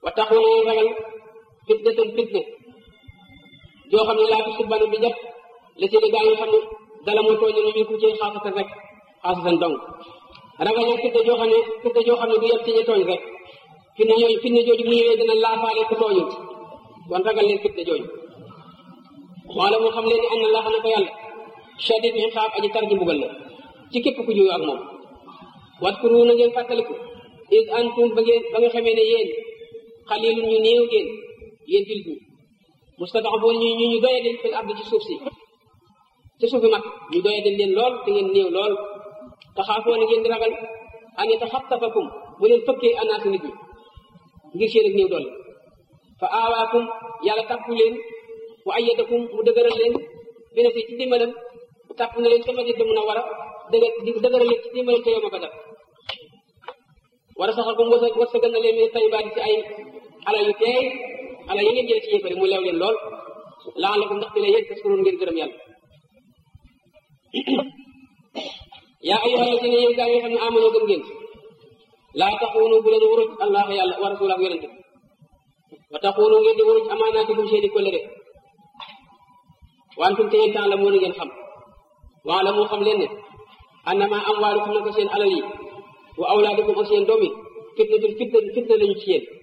wa taxoo ngeen ragal fitnatan fitne joo xam ne laa tusibanna bi jot la seeni gaa yi xam ne dala moo tooñ ne ku ci xaasatan rek xaasatan dong ragal leen fitne joo xam ne fitne joo xam ne du yem ci ñi tooñ rek fitne ñooñu fitne jooju bu ñëwee dina laafaale ku tooñu kon ragal leen fitne jooju wala moo xam leen ni am na laa xam ne ko yàlla shadid iqaab aji tar ji mbugal la ci képp ku juyu ak moom watkuru na ngeen fàttaliku is antum ba ngeen ba nga xamee ne yéen xalilun ñu néew ngeen yéen jullit ñi mustadafoon ñu ñu ñu doyadil fil ardi ci suuf si ci suufi mag ñu doyadil leen lool te ngeen néew lool taxaafoo na ngeen di ragal an yataxattafakum bu leen fëkkee anaasu nit ñi ngir seen ak néew doole fa aawaakum yàlla tàppu leen wa ayyadakum mu dëgëral leen bina si ci dimbalam tàpp na leen ca Madina mun a war a dëgë dëgëral leen ci dimbalam ca yow ma Badar war a saxal ko mu wërsëg wërsëgal na leen ne tayyibaat ci ay alal yu teey alal yi ngeen jële ci yéefari mu leew leen lool la'allakum ndax dina yéen taskuruun ngeen gërëm yàlla yaa ayyuha allazina yéen gaa yi nga xam ne amanoo gëm ngeen laa taxuunu bu leen wuruj allah yàlla wa rasulah ak yonente wa taxuunu ngeen di wuruj amaanaatikum seeni kóllëre wantum te yéen temps la moo ngeen xam waa la moo xam leen ne annama amwaalukum nako seen alal yi wa awlaadukum ak seen doom yi fitnatul fitna fitna lañu ci yéen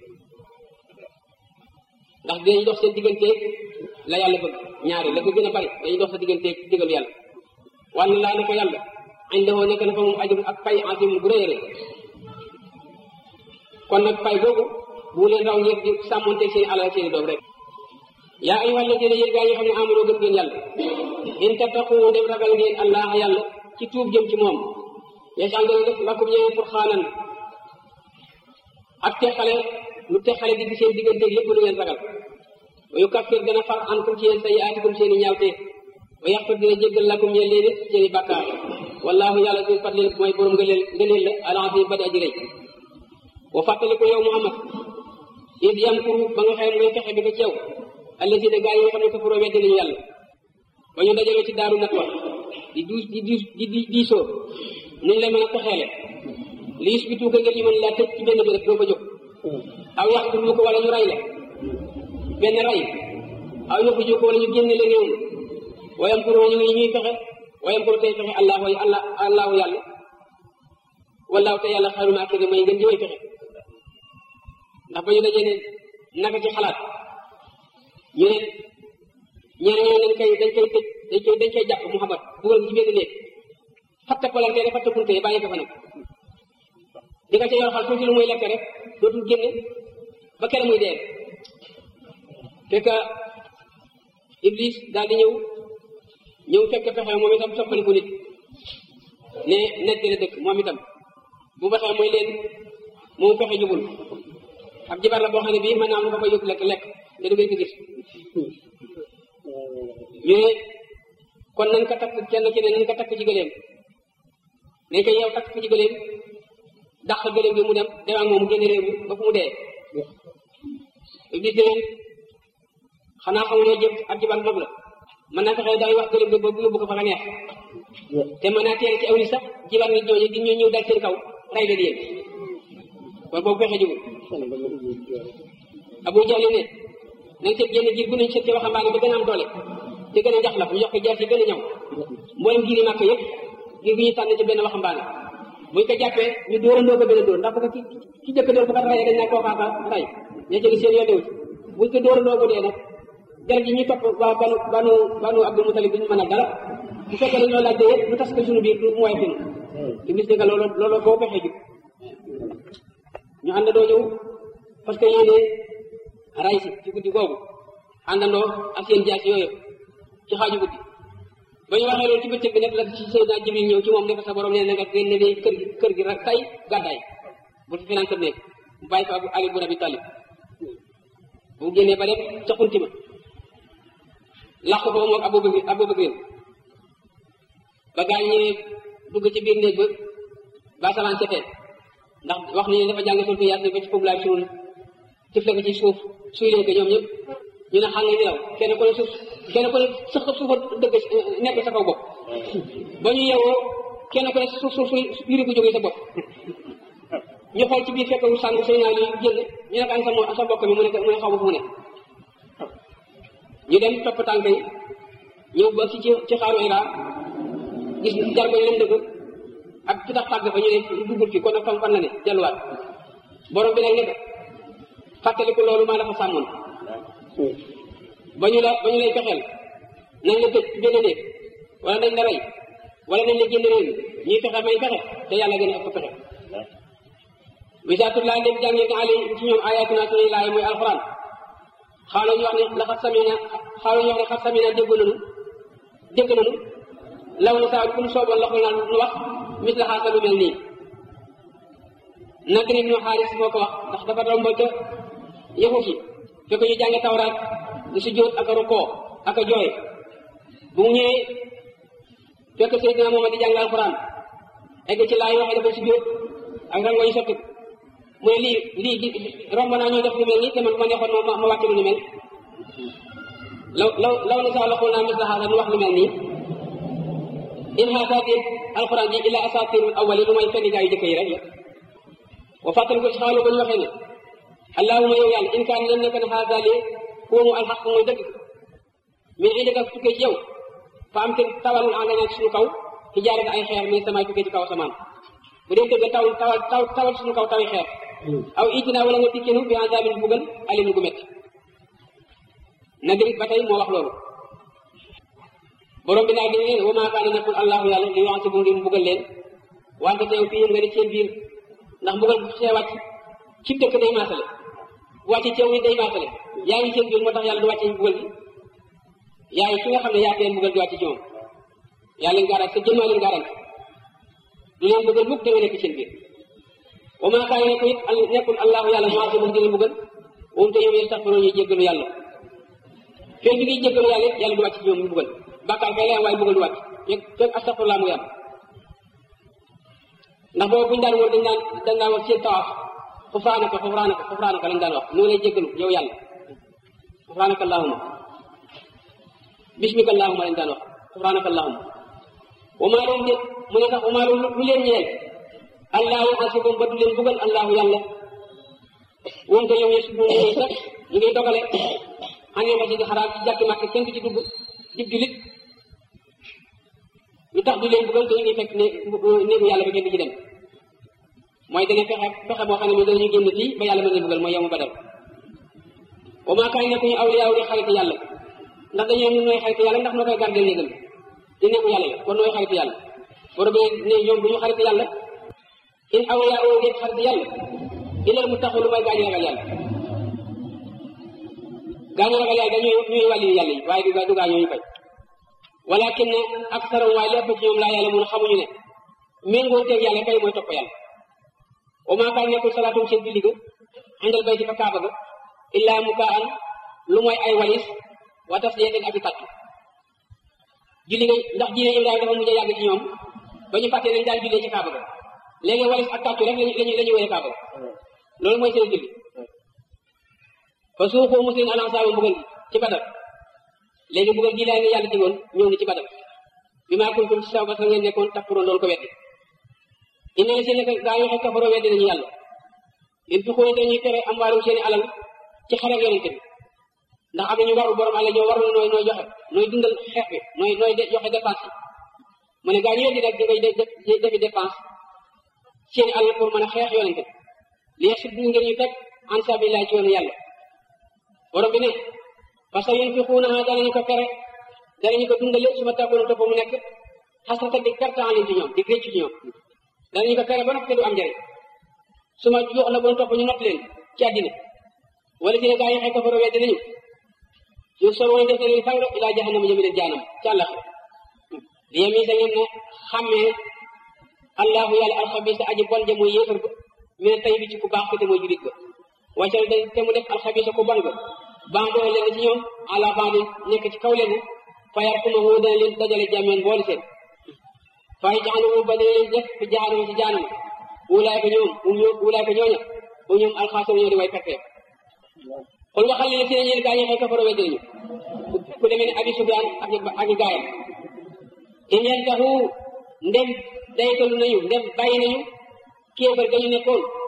ndax dinañ dox seen digganteeg la yàlla bëgg ñaari la ko gën a bari dañuy dox sa digganteeg digal yàlla wàll laa ne ko yàlla indahoo nekk na fa moom ajum ak pay azim bu rëy rëy kon nag pay boobu bu leen raw ngeen di sàmmonteeg seen alal seen doom rek yaa ayyuhal ladina yéen gaa yi xam ne amanoo gëm ngeen yàlla in tattaqu dem ragal ngeen allah yàlla ci tuub jëm ci moom yasal dana def lakum ñeen pour xaanan ak teqale lu teqale digg seen digganteeg lépp lu ngeen ragal wa yukaffir dana far ankum ci yéen sayyi'aatikum seeni ñaawte wa yaxfir dina jéggal lakum ñeen leen seeni bàkkaar wallahu yàlla du fadlil mooy borom ngëneel ngëneel la al-aziim ba di aji rëy wa fàttali ko yow Muhammad id yamkuru ba nga xëy mooy fexe bi ko ci yow allazina gaa yi nga xam ne kafaroo weddi nañu yàlla ba ñu dajaloo ci daaru nat wa di duus di diis di di diisoo nuñ la mën a taxeele li yusbitu ko ngir ñu mën laa tëj ci benn bi rek doo fa jóg aw yaqtulu ko wala ñu ray la benn ray aw yuxriju ko wala ñu génne la réew mi wayam pour ñu ngi ñuy fexe wayam pour tey fexe allahu allah allahu yàlla wallaahu te yàlla xayrul maakirin may ngeen di way fexe ndax ba ñu dajee ne naka ci xalaat ñu ne ñeneen ñoo dañ koy dañ koy tëj dañ koy dañ koy jàpp Muhammad dugal ci benn néeg fatta palante rek fatta kunte bàyyi ko fa nag di nga ca yor xal tuuti lu muy lekk rek dootul génne ba kere muy dee fekk Iblis daal di ñëw ñëw fekk pexe moom itam soppaliku nit ne nekk la dëkk moom itam bu baxee mooy leen moom pexe jubul ab jibar la boo xam ne bii mën naa am lu ko koy yóbbu lekk lekk te du ngeen ko gis ñu ne kon nañ ko takk kenn ki ne nañ ko takk ci gëléem nañ ko yeew takk ci gëléem dàq gëléem bi mu dem dem ak moom mu génn réew mi ba fu mu dee iblis ne leen xanaa xamuloo jëm ab jibar mag la mën naa fexe day wax gëléem bi ba bu yóbbu ko fa la neex te mën naa teel ci aw ni sax jibar nit ñooñu di ñëw ñëw dal seen kaw rey leen yéen kon boobu fexe jugul Abu Jahl ne nañ seet génn jiir bu nañ seet ci waxambaane ba gën a am doole te gën a jax la ñu yokk jaar ci gën a ñaw mboolem giiri màkk yëpp giir gi ñuy tànn ci benn waxambaane buñ ko jàppee ñu dóorandoo ko benn dóor ndax bu ko ci ci jëkk dóor bu ko rayee dañ naa koo xaaka ray ña jëgi seen yoon newu ci buñ ko dóorandoo bu dee nag dara ji ñuy topp waa banu banu banu Abdul Mutalib duñu mën a dara bu fekkee dañoo laaj de yëpp lu tas ko suñu biir du mu waay fin iblis ne nga loolu loolu boo fexee jug ñu àndandoo ñëw parce que yéene ray si ci guddi googu àndandoo ak seen jaas yooyu ci xaaju guddi ba ñu waxee loolu ci bëccëg bi nag la ci Seydina Jibril ñëw ci moom ne ko sa borom nee na nga génne ne kër gi kër gi rek tay gàddaay bu fi finaan kër nekk mu bàyyi fa Ali bu Abi Talib bu génnee ba dem ca xunti ma làq ko moom Abu Bakr Abu Bakr ba gaañ ñëwee dugg ci biir néeg ba ba salaan setee ndax wax nañu dafa jàng sultu yaasin ba ci foofu laay suul tifle ko ci suuf suy leen ko ñoom ñëpp ñu ne xam nga nelaw kenn ku ne suuf kenn ku ne sax suufa dëgg nekk sa kaw bopp ba ñu yeewoo kenn ku ne suuf suuf suy yuri ko jógee sa bopp ñu xool ci biir fekk wu sàng sëy naa li génn ñu ne ko an sa mo sa mbokk mi mu ne mu ne xaw ma fu mu ne ñu dem topp tànk yi ñëw ba ci ci xaaru Hira gis jargo yi leen dëgg ak fi tax tàgg fa ñu ne duggul fi kon nag fam fan la ne delluwaat borom bi nag ne ko fàttaliku loolu maa dafa sàmmoon ba ñu la ba ñu lay fexeel nañ la tëj benn néeg wala nañ la rey wala nañ la génn réew mi ñuy fexe may fexe te yàlla gën a ëpp fexe wisaatul laa ndem jàngee nga ali ci ñoom ayatuna suñuy laay mooy alxuraan xaaloo ñu wax ne la xat samina xaaloo ñu wax ne xat samina dégg nañu dégg nañu law na saa ku ñu sooboon loxo naan nu wax mis la xaasa lu mel nii nak ni ñu xaaris moo ko wax ndax dafa doon ba ca yëfu ci fekk ñu jànge tawraat di si jóot ak a rukkoo ak a jooy bu mu ñëwee fekk Seydina Muhammad di jàng alxuraan egg ci laay waxee dafa si jóot ak rango yi sotti mu ne lii lii di romb naa ñuy def lu mel nii te man ma neexoon ma ma wàcc lu ni mel law law law na saa loxoon naa mis la xaasa nu wax lu mel nii in xaasaati alxuraan ji illa asaatirul awwali lu may fenn gaa yu jëkk yi rek la wa fàttali ko ci xaalu ba ñu waxee ne allahuma yow yàlla in kaan leen nekk ne xaasa lii koomu alxaq mooy dëgg mais indika tukkee ci yow fa am te tawalul engagé ci suñu kaw ci jaare ay xeer mais samay tukkee ci kaw asamaan bu dee dëgg taw tawal taw tawal suñu kaw tawi xeer aw itina wala nga tikkinu bi azabin bugal alim gu métti nadirit ba tey moo wax loolu borom bi naa dañu leen wa maa kaana nekkul allahu yàlla li wax si bu ngir mbugal leen wante teew fii nga di seen biir ndax mbugal bu see wàcc ci dëkk day maasale bu wàcc ceew ni day maasale yaa ngi seen biir moo tax yàlla du wàcce mbugal bi yaay ki nga xam ne yaa tee mbugal di wàcc ci moom yaa leen garant sa jëmmaa leen garant du leen bëggal mukk da nga nekk seen biir wa maa kaana nekku it nekkul allahu yàlla maa si bu ngir mbugal woom te yow yastaxfiroon ñuy jéggalu yàlla fekk bi ngiy jéggalu yàlla it yàlla du wàcc ci ñoom mbugal bàkkaar kay leen waaye bëggal du wàcc fekk fekk astaxfirullah mu yam ndax boobu buñu daan wër dañ daan dañ daan wax seen tawaaf xufraanaka xufraanaka xufraanaka lañ daan wax nu lay jéggalu yow yàlla xufraanaka allahuma bismika allahuma lañ daan wax xufraanaka allahuma wa maa leen de mu ne sax wa maa lu leen ñeel allah yuhasibuhum ba du leen bëggal allahu yàlla woom te yow yesu buum ñuy sax ñu ngi dogale xanee masjid xaraam ci jàkki màkk kenn du ci dugg dib julit lu tax du leen bëggal te ñu ngi fekk ne néegu yàlla ba kenn du ci dem mooy dana fexe fexe boo xam ne moom danañu génn fii ba yàlla mën na bëggal mooy yow mu badal wa maa kaay nekkuñu awliyaaw di xarit yàlla ndax dañoo ñun nooy xarit yàlla ndax noo koy gardel néegam di néegu yàlla la kon nooy xarit yàlla borom bi ne ñoom duñu xarit yàlla in awliyaaw di xarit yàlla ilal mu taxul lu mooy gaañu ragal yàlla gaañu ragal yàlla dañuy ñuy wàlli yàlla yi waaye du du gaañoo ñu koy walakin ne aksarum waaye lépp ci ñoom laa yàlla mun xamuñu ne méngoo teeg yàlla kay mooy topp yàlla wa maa kaan nekkul salaatum seen julli ga indal bayti fa kaaba ga illaa mukaan lu mooy ay walis wa tasdiyatan ak i tàttu julli ga ndax diine Ibrahima dafa mujj a yàgg ci ñoom ba ñu fàttee nañ daal jullee ci kaaba ga léegi walis ak tàttu rek lañu lañu la ñu wéyee kaaba ga loolu mooy seen julli fa suuxoo muslim alansaaba mbugal gi ci badal léegi mbugal gi laa ngi yàlla digoon ñëw ni ci badal bi maa kuntum ci saw ba sa ngeen nekkoon takkuroon loolu ko weddi inna la seen nekk gaa yoo xam kafaroo weddi nañu yàlla in fi xóoy dañuy tere am waalum seeni alal ci xare ak yonente bi ndax am nañu waru borom àlla ñoo waru nooy nooy joxe nooy dundal xeex bi nooy nooy joxe dépense yi mu ne gaa ñu weddi rek di ngay defi dépense seeni alal pour mën a xeex yonente bi li yex sud ngeen ñu teg an sabilillah ci yoonu yàlla borom bi ne parce que yéen fi xuunaha danañu ko tere danañu ko dundale su ma tàggoon topp mu nekk xasrata di perte en ligne ci ñoom di réccu ci ñoom danañu ko tere ba noppi du am njëriñ su ma jox la bon topp ñu not leen ci àddina wala si ne gaa yi xëy kafaro weddi nañu ñu sor woon def leen fang ilaa jahannama jëmi leen jaanam ci àllax li yemi sa ngeen ne xàmmee allahu yàlla alxabisa aji bon ja mooy yéefar ba mais tay bi ci ku baax ko te mooy julit ba wàccal da te mu def alxabisa ku bon ba bandoo leen ci ñoom àla bandi nekk ci kaw leen fayar kuma woo dana leen dajale jàmmeen boole seen fay jaxanamu ba dana leen def fi jaxanama ci jaanam wulaay ko ñoom um ñoo wulaay ko ñooña bu ñoom alxaasam ñoo di way perte xul waxal leen si ne ñeen gaa ñi xëy kafaro weddi nañu ku demee ne abi sufyaan ak ak gaayam in yantahu ndem daytalu nañu ndem bàyyi nañu kéefar ga ñu nekkoon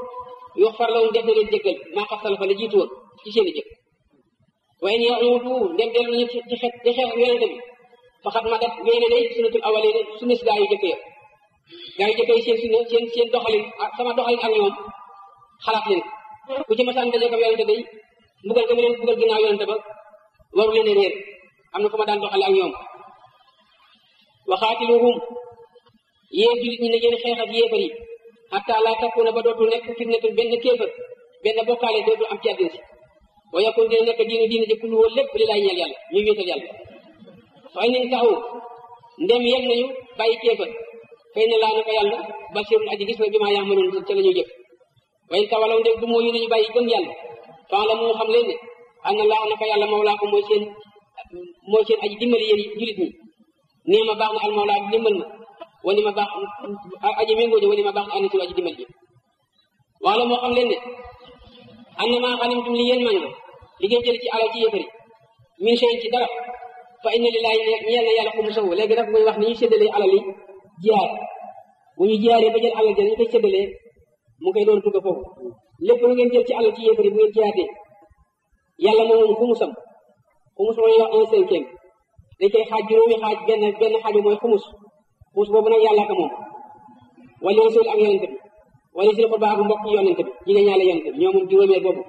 yoo far lawum def na leen jéggal maa xasal fa la jiitu woon ci seen i jëf waaye ni utu ndem dellu nañu ci xeet ci xeex yonente bi faxat ma def wéy na day sunnatul awalin sunna si gaa yu jëkk ya gaa yu jëkk yi seen sunna seen seen doxalin sama doxalin ak ñoom xalaat leen ku ci masaan daje ko yonente day mbugal ga mu leen mbugal ginnaaw yonente ba waru leen réer am na fu ma daan doxale ak ñoom waxaatiluhum yéen julit ñi ne ngeen xeex ak yéefar yi hatta laa takuna ba dootul nekk fitnatul benn kéefar benn bokkaale dootul am ci àddina si wa yakun dina nekk diinu diine ji kullu wóor lépp li lay ñeel yàlla ñu wéetal yàlla fay nañ taxaw ndem yem nañu bàyyi kéefar fay na laa naka yàlla basirul aji gis na bi maa yaamaloon ca la ñuy jëf wayn tawalaw ndem du mooyu nañu bàyyi gëm yàlla fan la moo xam leen ne am na laa naka yàlla mawlaa ko mooy seen mooy seen aji dimbali yéen julit ñi nee ma baax na al mawlaa dimbal ma wani ma baax aji méngoo ji wani ma baax na anasiru aji dimbal ji wax la moo xam leen ne am na maa xalimtum li yéen màng li ngeen jël ci alal ci yëfari min seen ci dara fa inna lillahi ñeel na yàlla xumu sahu léegi nag muy wax ni ñu séddalee alal yi jihaar bu ñu jihaaree ba jël alal ji ñu koy séddalee mu koy doon tugga foofu lépp lu ngeen jël ci alal ci yëfari bu ngeen jihaatee yàlla moom moom xumusam xumus mooy wax un cinquième dañ koy xaaj juróomi xaaj benn benn xaaj mooy xumus xumus boobu nag yàlla ka moom wala rasul ak yonente bi wala sil xurba ak mbokk yonente bi jigéen ñaale yonente bi ñoo moom juróomeel boobu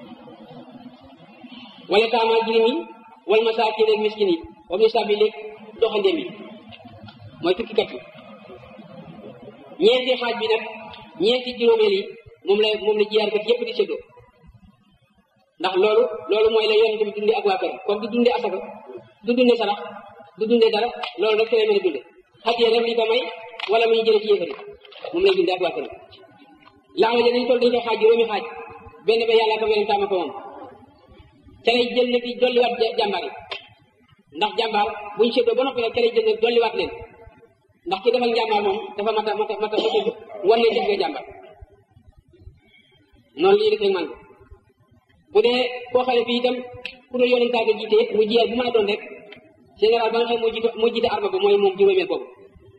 wala taamaa jirim yi wala masaakin ak miskin yi wam ni sabi léeg doxandéem yi mooy tukkikat yi ñeenti xaaj bi nag ñeenti juróomeel yi moom la moom la jiyaarkat yépp di séddoo ndax loolu loolu mooy la yonente bi dundee ak waa kër comme du dundee asaka du dundee sarax du dundee dara loolu rek ci lay mën a dunde xajee rek li ko may wala muy jële ci yéefari moom lay dundee ak waa kër laala ja dañ toll dañ koy xaaj juróomi xaaj benn ba yàlla ko weneen taama ko moom ca lay jël nag di dolliwaat jàmbaar yi ndax jàmbaar buñ séddoo ba noppi nag ca lay jël nag dolliwaat leen ndax ki defal jàmbaar moom dafa mata mata mata mata wan ne def nga jàmbaar noonu lii defee man bu dee koo xale fii itam ku dul yonent ko jiite mu jiyaat bu mën a doon rek général ba nga xam moo jiite moo jiite arma ba mooy moom juróomeel boobu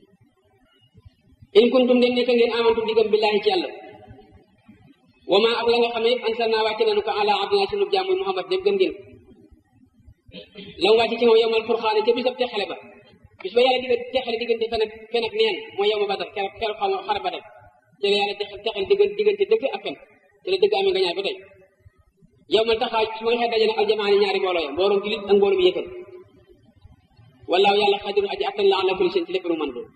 in kuntum dem nekk ngeen amantum di gëm billahi ci yàlla wa ma ak la nga xam ne ansalna wàcce nañu ko ala abdina sunu jaam muy muhammad dem gëm ngeen la mu wàcce ci moom yowmal furxaane ca bisab texale ba bis ba yàlla digga texale diggante fen ak fen ak neen mooy yow ma badar keroog keroog xam xare badar ci la yàlla texale diggante diggante dëgg ak fen ci la dëgg amee nga ñaar ba tey yow ma taxaw su ma nga xëy dajale aljamaani ñaari mbooloo ya mbooloom julit ak mbooloom yéefar wallaahu yàlla xadiru aji attan la ala kulli seen ci lépp lu mën doon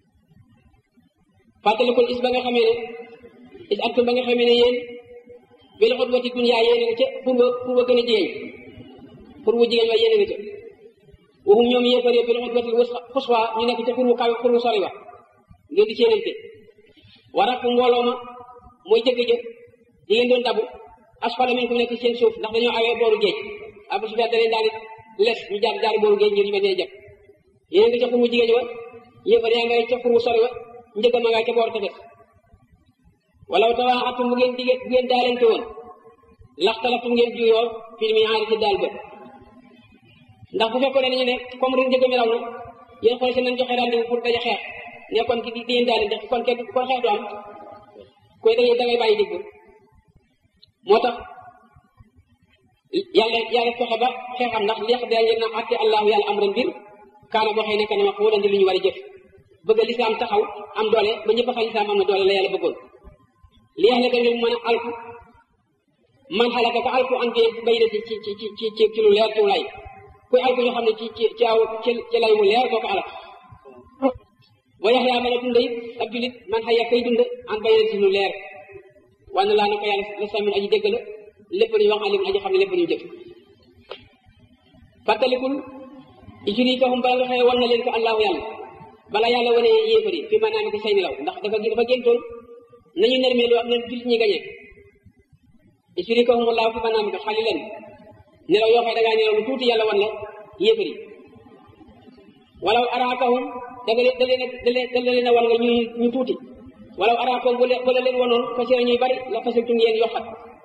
fàttalikul is ba nga xamee ne is antum ba nga xamee ne yéen bil xutwati dunya yéen a nga ca pour ba pour ba gën a jigéen pour bu jigéen wa yéen a nga ca waxum ñoom yéefar yi bil xutwati xuswa ñu nekk ca pour bu kaw pour bu sori wa ngeen di séenante warak mbooloo ma mooy jëgg jë di ngeen doon dabu asfala min ku nekk seen suuf ndax dañoo awee booru géej abu sufyaan da leen daal di les ñu jaar jaari booru géej ngir ñu bañ a jëpp yéen nga ca pour bu jigéen wa yéefar yaa ngay ca pour bu sori wa njëkk ma nga ca boor tefes walaw tawaaxatum bu ngeen dige bu ngeen daalante woon laxtalatum ngeen juyoo fil mi aari ci daal ba ndax bu fekkoon ne nañu ne comme ren njëkk mi raw na yéen xool si nañ joxe rendez-vous pour daje xeex ne kon ki di ngeen daalante kon kenn kon xeex du am koy da ngay da ngay bàyyi digg moo tax yàlla yàlla fexe ba xeexam ndax li da ngeen na àtte allahu yàlla am ren mbir kaana boo xëy nekk ne ma ko wala ndi lu ñu war a jëf bëgg lislaam taxaw am doole ba ñëpp xam lislaam am na doole la yàlla bëggoon li yàlla ka ngir mën a alku man xalaka ka alku an bay na ci ci ci ci ci ci lu leer ci lay kuy alku ñu xam ne ci ci ci aw ci ci lay mu leer koo ko alak wa yax yaa mën a dund it ab julit man xaya kay dund an bay na ci lu leer wann laa na ko yàlla la samin aji dégg la lépp lu ñu wax alim aji xam ne lépp lu ñu jëf fàttalikul ijurikahum bala nga xëye wan na leen ko allahu yàlla bala yàlla wane yéefar yi fi maanaam ko say nelaw ndax dafa dafa géntoon nañu nermeelu ak nen jullit ñi gañee isrikahumullahu fi maanaam ko xali leen nelaw yoo xam da ngaa nelaw lu tuuti yàlla wan la yéefar yi walaw araakahum daga leen da leen da leen da leen a wan nga ñu ñu tuuti walaw araakahum bu leen bu la leen wanoon fas yéene ñuy bari la fasiltum yéen yokkat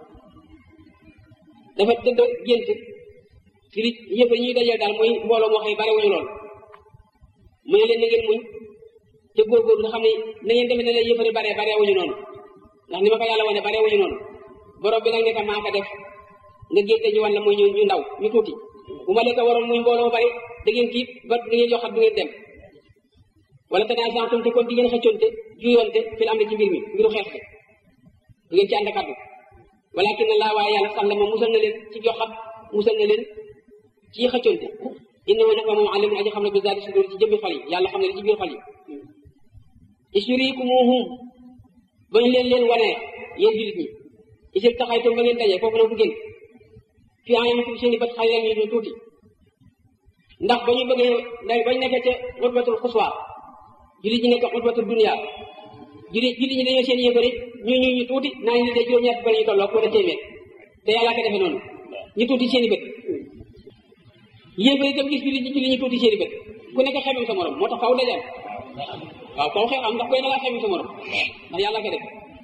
dafa dëgg gént firi yéefar ñuy dajeel daal mooy mbooloo moo xëy bari wuñu lool mu ne leen na ngeen muñ te góorgóorlu nga xam ne na ngeen demee ne la yëfari bare bare wuñu noonu ndax ni ma ko yàlla wane bare wuñu noonu borom bi nag ne ka maa ko def nga génte ñu wan la muy ñu ñu ndaw ñu tuuti bu ma leen ko waroon muy mbooloo bari da ngeen tiit ba da ngeen joxat du ngeen dem wala tanaasatum te kon di ngeen xëccoonte juyoonte fil am ci mbir mi mbiru xeex bi du ngeen ci ànd kaddu walakin laa waaye yàlla sax la ma musal na leen ci joxat musal na leen ci xëccoonte innahu naka moom alimun aji xam ne bi zaati sudur ci jëmmi xol yi yàlla xam ne li ci biir xol yi isturikumuhum ba ñu leen leen wanee yéen jullit ñi isil taxaytum ba ngeen dajee foofu nag du génn fi ayunikum seeni bët xay leen ñu tuuti ndax ba ñu bëggee ndax bañ nekkee ca xutbatul xuswa jullit ñi nekk xutbatul dunia jullit jullit ñi dañoo seen yëfari ñu ñu ñu tuuti naa ñu de juróom-ñett bari ñu tolloo wala téeméer te yàlla ko defee noonu ñu tuuti seeni bët yëfari itam gis jullit ñi jullit ñi tuuti seeni bët ku nekk xemem sa morom moo tax faw dajal waaw kaw xew am ndax koy na laa xemem sa morom ndax yàlla ko def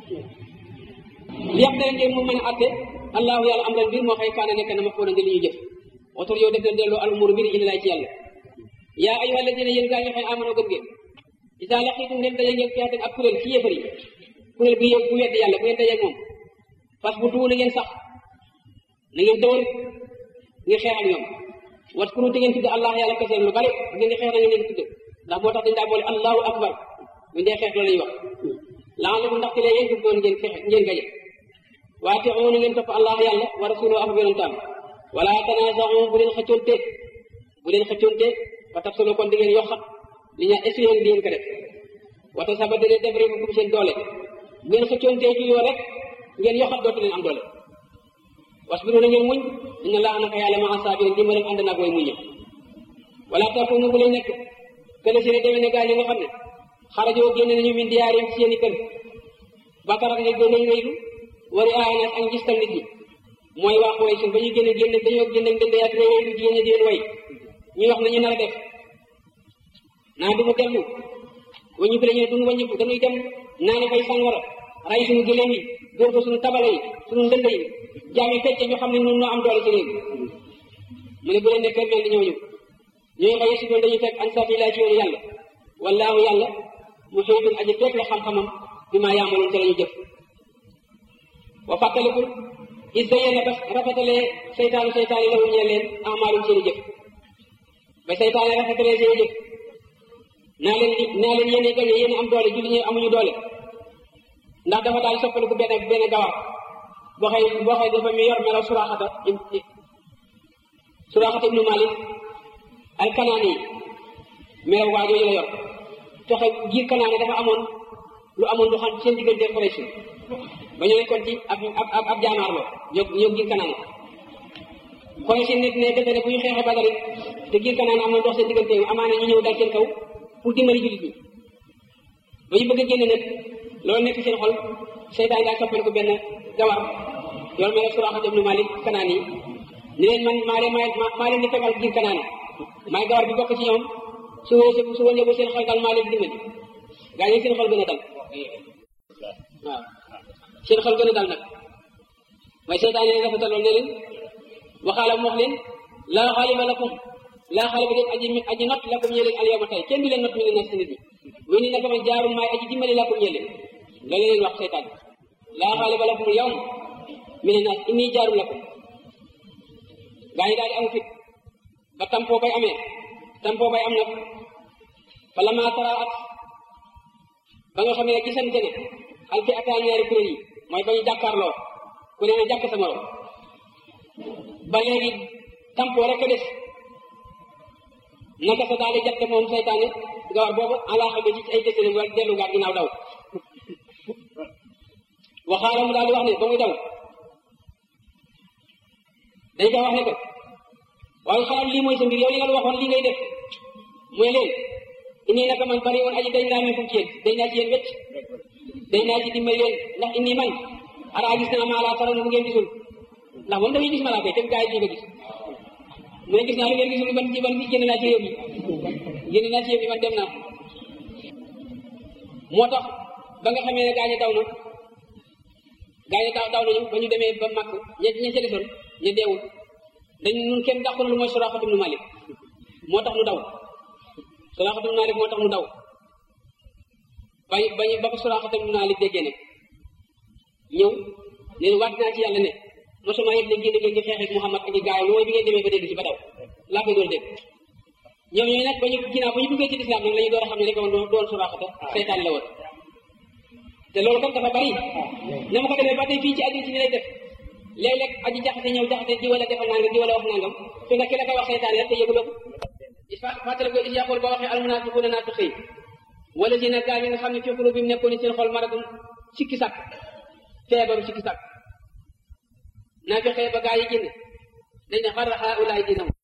li yàq dara ngeen mu mën a atte allahu yàlla am leen mbir moo xëy kaana nekk na ma fóona nga li ñu jëf otor yow def leen delloo al umur mbir indi laay ci yàlla yaa ayyuha alladina yéen gaa ñi xëy amano gëm ngeen isa laqitum dem daje ngeen fiaten ak kuréel ci yéefar yi kuréel bu yëg bu wedd yàlla bu ngeen daje moom fas bu tuu na ngeen sax na ngeen dawal ngeen xeex ak ñoom wat kuru te ngeen tudde allah yàlla keseen lu bari bu ngeen di xeex na ngeen leen tudde ndax moo tax dañ daa boole allahu akbar bu dee xeex loolu lañuy wax laalamu ndax ci lee yéen dug doon ngeen fexe ngeen gaje waate oona ngeen topp allah yàlla wa rasuluhu ak yonentam wala tanaasaxu bu leen xëccoonte bu leen xëccoonte ba tax solo kon di ngeen yokkat li ñaa essayé di ngeen ko def wata saba dane def rek kum seen doole bu ngeen xëccoonte ci yoo rek ngeen yokkat dootu leen am doole wasbiru na ngeen muñ inna laa naka yàlla ma asaabirin di ma dem ànd naag way muñe wala takunu bu leen nekk kële si ne demee ne gaa ñi nga xam ne xarajoo génne nañu min diyaarim ci seen i kër bakar ak ne génne ñu rëylu wari aaya ak ngistal nit ñi mooy waa Quraysh ba ñu génne génne dañoo génne ndënd yaat réew lu jigéen ñi di leen way ñuy wax nañu nar a def naa du mu dellu wañu fi dañu duñu wañu dañuy dem naa ne fay sàngara ray suñu gëléem yi dóor ko suñu tabala yi suñu ndënd yi jaam yi fecce ñu xam ne ñun ñoo am doole ci réew mu ne bu leen nekkee mel ni ñooñu ñooy xëy si doon dañuy fekk an sabilillah ci yoonu yàlla wallaahu yàlla mu xëytun aji fekk la xam-xamam bi maa yaamaloon ci la ñu jëf wa fàttalikul is zayyana ba rafetalee seytaanu seytaane la wuñee leen amaalum seen i jëf ba seytaane rafetalee seen i jëf naa leen li naa leen yéen gañe yéen am doole julli ñi amuñu doole ndax dafa daal soppaliku benn benn gawar boo xëy boo xëy dafa mi yor melaw suraxata suraxata ibnu malik al kanaani melaw waa jooju la yor toxe giir kanaane dafa amoon lu amoon lu xam seen diggante Quraysh ba ñu nekkoon ci ab ab ab jaamaarloo ñoo ñoo giir kanaane Quraysh nit ne defe ne bu ñu xeexee Badar it te giir kanaane am na dox seen diggante amaana ñu ñëw dal seen kaw pour dimbali jullit ñi ba ñu bëgg a génne nag loolu nekk seen xol seytaan daal soppal ko benn gawar yoolu mel ne Suraaxa ibnu Malik kanaan yi ni leen man maa leen maa leen di fegal giir kanaane maay gawar bi bokk ci ñoom su wësee su wëññee bu seen xel dal maa leen di dimbali gaa yi seen xel gën a dal waaw seen xel gën a dal nag waaye seytaan yi rafetaloon ne leen waxaala mu wax leen laa xaaliba lakum laa xaaliba leen aji aji not lakum ñee leen al yawma tey kenn du leen not mi ne nas nit ñi wéy ni naka man jaarum maay aji dimbali lakum ñee leen loolu leen wax seytaan laa xaaliba lakum al yawma mi ne nas inni jaarum lakum gaa yi daal di am fit ba tampoo bay amee tampoo bay am nag fa la maa tara at ba nga xam ne gisante ne alfi ataa ñaari kuréel yi mooy ba ñu jàkkaarloo ku ne na jàkk sa morom ba léegi tampoo rek a des naka sa daal di jatte moom seytaane gawar boobu alaaxa bi ci ay tësële wala dellu gaat ginnaaw daw waxaala mu daal di wax ne ba muy daw dañ koy wax ne ko waaye xalaat lii mooy sa mbir yow li nga la waxoon lii ngay def mooy leen inni naka man bari woon aji dañ naa min kum ci yéen dañ naa ci yéen wecc dañ naa ci dimbali leen ndax inni man araa gis naa maa laa tara lu ngeen gisul ndax moom dafay gis malaaka yi te gaa yi di ko gis mu ne gis naa lu ngeen gisul man man génn naa ci réew mi génn naa ci réew mi man dem naa moo tax ba nga xamee ne gaa ñi daw na gaa ñi daw daw nañu ba ñu demee ba màkk ña ña ca desoon ña deewul dañ nun kenn dàqu na lu mooy Suraaxatu ibnu Malik moo tax nu daw Suraaxatu ibnu Malik moo tax nu daw bañ bañ ba ko Suraaxatu ibnu Malik déggee ne ñëw leen waat naa ci yàlla ne mosuma yëg ne génn ngeen di xeex ak Muhammad ak i gaayam mooy bi ngeen demee ba dégg si ba daw laa koy door dégg ñoom ñooñu nag ba ñu ginnaaw ba ñu duggee ci lislaam nag la ñu door a xam ne rek woon doon suraaxata seytaan la woon te loolu kon dafa bari na ma ko demee ba tey fii ci àddina si ni lay def léeg-léeg aji jaxase ñëw jaxase di wala defal nangam di wala wax nangam fi nga ki la ko wax seytaan rek te yëguloo ko fàttali ko is yaqul ba waxee almunaafiquuna naafiqi wala si nag gaa ñi nga xam ne fi qulubihim nekkoon seen xol maradum sikki sàkk feebaru sikki sàkk naafiqee ba gaa yi génn dañ ne xarra haulaay dinam